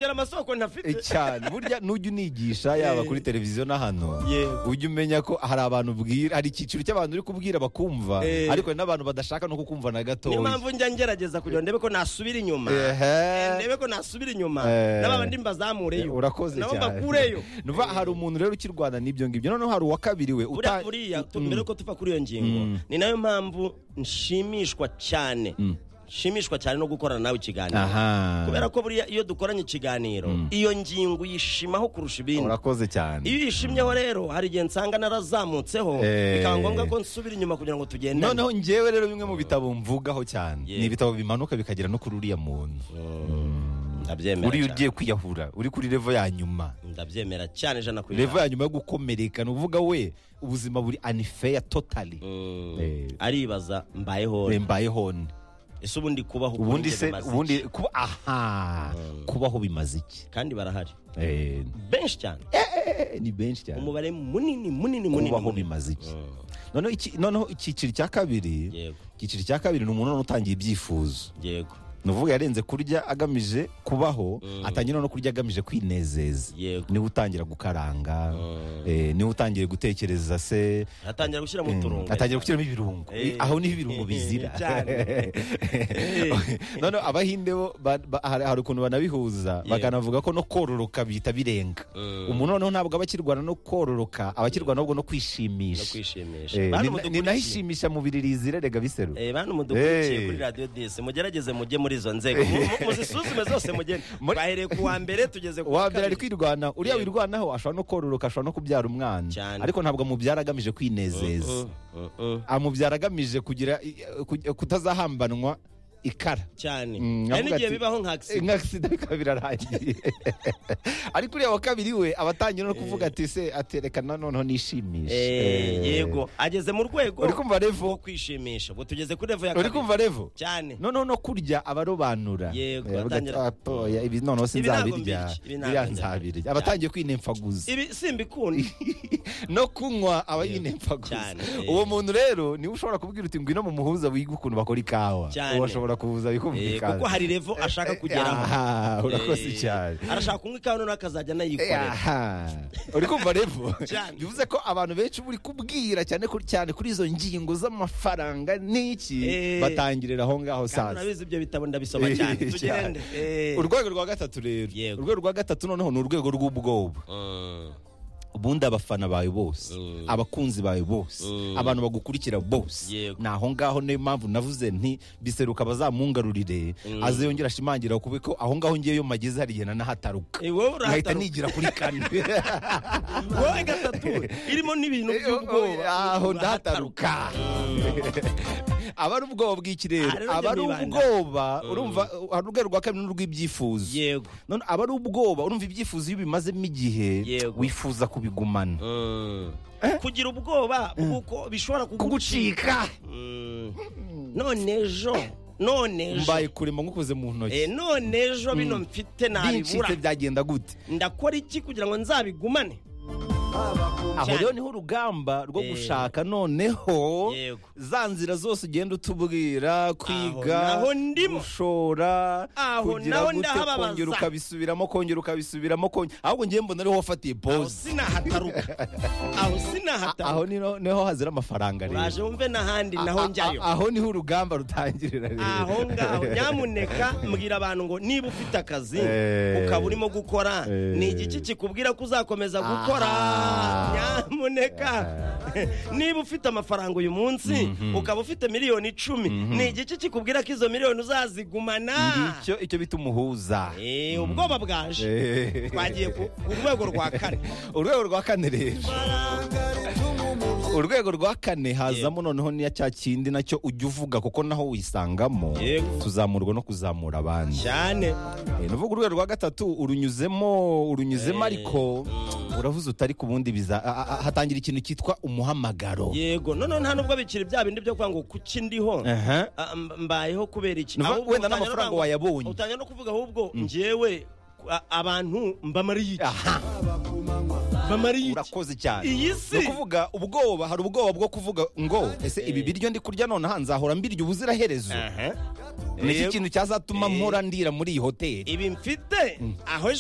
yari amasoko ntafite cyane burya nujya unigisha yaba Eh. kuri televiziyo na hano Yego. ujya umenya ko hari abantu ubwira hari icyiciro cy'abantu uri kubwira bakumva Eh. ariko hari n'abantu badashaka no kukumva na niyo gatoya mpamvu njya ngerageza kugira ngo ndebe ko nasubira inyuma Ehe. ndebe ko nasubira inyuma Eh. n'ababandi mbazamureyo urakoze nabo cyane mbakureyo Nuva hari umuntu rero ukirwana n'ibyo ngibyo noneho hari uwa kabiri we buriya uta- buriya tu- Mm. mbere yuko tuva kuri iyo ngingo ni nayo mpamvu nshimishwa cyane nshimishwa cyane no gukorana nawe ikiganiro Aha. kubera ko buriya iyo dukoranye ikiganiro iyo ngingo uyishimaho kurusha ibindi urakoze cyane iyo uyishimyeho rero hari igihe nsanga narazamutseho Eh. bikaba ngombwa ko nsubira inyuma kugira ngo tugendane noneho njyewe rero bimwe mu bitabo mvugaho cyane Yeah. ni ibitabo bimanuka bikagera no kuri uriya muntu ndabyemera uri cyane ugiye kwiyahura uri kuri revo ya nyuma ndabyemera cyane ijana ku revo ijana ya nyuma yo gukomereka ni ukuvuga we ubuzima buri anifeya totali Eh. aribaza mbayeho mbaye hone ese ubundi kubaho kuri ubundi se bimaze iki? ubundi kuba aha kubaho bimaze iki kandi barahari Eh, benshi cyane eh, ni benshi cyane umubare munini munini munini kubaho munini. bimaze iki noneho iki- noneho icyiciro cya kabiri Yego. icyiciro cya kabiri ni umuntu none utangiye ibyifuzo yego ni uvuga yarenze kurya agamije kubaho atangira no kurya agamije kwinezeza Yego. niwe utangira gukaranga eh, niwe utangiye gutekereza se atangira gushyira mu Mm, turungo atangira gushyiramo ibirungo Eh. aho niho ibirungo bizira Cyane. none abahinde bo ba- ba- hari hari ukuntu banabihuza Yeah. bakanavuga ko no kororoka bihita birenga Mm. umuntu noneho ntabwo aba akirwana no kororoka aba akirwana ahubwo no no kwishimisha kwishimisha Eh, bantu ni- mudukurikiye. ni naho ishimisha mubiri rizira rega biseru Eh, bantu mudukurikiye Eh. kuri radiyo disi mugerageze mujye muri izo nzego Mu- mu- muzisuzume zose mugende Muri- bahereye ku wa mbere tugeze ku uwa mbere ari kabiri. kwirwana uriya Yego. wirwanaho ashobora no kororoka ashobora no kubyara umwana Cyane. ariko ntabwo amubyara agamije kwinezeza Mm, mm. amubyara agamije kugira i- ku- kutazahambanwa ikara cyane Mm, hari avuga n'igihe ati- bibaho nka accident. nka sida bikaba birarangiye ariko uriya wa kabiri we aba atangira no kuvuga ati se aterekana noneho nishimisha Eh, Eh. yego ageze mu rwego Uri kumva revo? rwo kwishimisha ubwo tugeze kuri revo ya uri kabiri. kumva revo cyane noneho no kurya abarobanura Yego, Eh, avuga ati, atangira- "Ah, poya, ibi noneho Ibi ntabwo sinzabirya mbirya, ibi ntabwo biriya mbirya." nzabirya aba atangiye kwinemfaguza ibi simbikunda no kunywa aba yinempfaguza Cyane. uwo muntu rero niwe ushobora kubwira uti ngwino mu muhuza wiga ukuntu bakora ikawa Cyane. uwo ashobora kuza Eh, bikumvikana kuko hari revo ashaka kugeraho Aha, urakoze Eh, cyane arashaka kunywa ikawa noneho akazajya anayikorera Aha. uri kumva rero Cyane. bivuze ko abantu benshi uri kubwira cyane kuri- cyane kuri izo ngingo z'amafaranga n'iki Eh. batangirira aho kandi ngaho sasa urabizi ibyo bitabo ndabisoma cyane Eh, tugende cyane. Eh. urwego rwa gatatu rero Yego. urwego rwa gatatu noneho ni urwego rw'ubwoba Mm, ubundi abafana bawe bose abakunzi bawe bose abantu bagukurikira bose Yego. ni aho ngaho niyo mpamvu navuze nti biseruka bazamungarurire aze yongera ashimangira kubi ko aho ngaho ngeyo mageze hari igihe nanahataruka Eh, wowe urahataruka. nkahita nigira kuri kane wowe gatatu irimo n'ibintu by'ubwoba aho ndahataruka aba ari ubwoba bw'iki rero Ah, rero aba ari njye nibanda. ubwoba urumva hari urwego rwa kabiri n'urw'ibyifuzo yego none aba ari ubwoba urumva ibyifuzo iyo ubimazemo igihe Yego. wifuza kubigumana Mm. kugira ubwoba bw'uko bishobora kugucika kugucika Mm. none ejo none ejo mbaye kurema ngukoze mu Eh, ntoki none ejo bino mfite nabibura bincitse byagenda gute ndakora iki kugira ngo nzabigumane aho rero niho urugamba rwo Eh. gushaka noneho Yego. za nzira zose ugenda utubwira kwiga naho ndimo. gushora Aho kugira naho gute ndahababaza. kongera ukabisubiramo kongera ukabisubiramo kongera ahubwo ngewe mbona ariho wafatiye aho pose sinahataruka aho aho sinahataruka niho niho hazira amafaranga rero uraje wumve n'ahandi naho A- a- njyayo aho niho urugamba rutangirira rero aho ngaho nyamuneka mbwira abantu ngo niba ufite akazi Eh. ukaba urimo gukora Eh. ni igiki kikubwira ko uzakomeza gukora Aha. nyamuneka niba ufite amafaranga uyu munsi ukaba ufite miliyoni icumi ni igiki kikubwira ko izo miliyoni uzazigumana Ngicyo icyo bita umuhuza Eh, ubwoba bwaje Eh. twagiye ku ku rwego rwa kane urwego rwa kane rero urwego rwa kane hazamo noneho niya cya kindi nacyo ujya uvuga kuko naho wisangamo Yego. tuzamurwa no kuzamura abandi cyane Eh, ni ukuvuga urwego rwa gatatu urunyuzemo urunyuzemo ariko uravuze utari ku bundi biza a- a- a- hatangira ikintu cyitwa umuhamagaro yego noneho nta nubwo bikiri bya bindi byo kuvuga ngo kuki ndiho Aha. Ah, mb- mbayeho kubera iki Nuva- Ahubwo wenda utangira n'amafaranga no kuvuga- wayabonye. utangira no kuvuga ahubwo njyewe a- abantu mbamariye iki aha mbamariye iki urakoze cyane Iyi si. ni ukuvuga ubwoba hari ubwoba bwo kuvuga ngo ese ibi biryo ndi kurya nonaha nzahora mbirya ubuziraherezo Aha. nicyo kintu cyazatuma mpora ndira muri iyi hoteli ibi mfite aho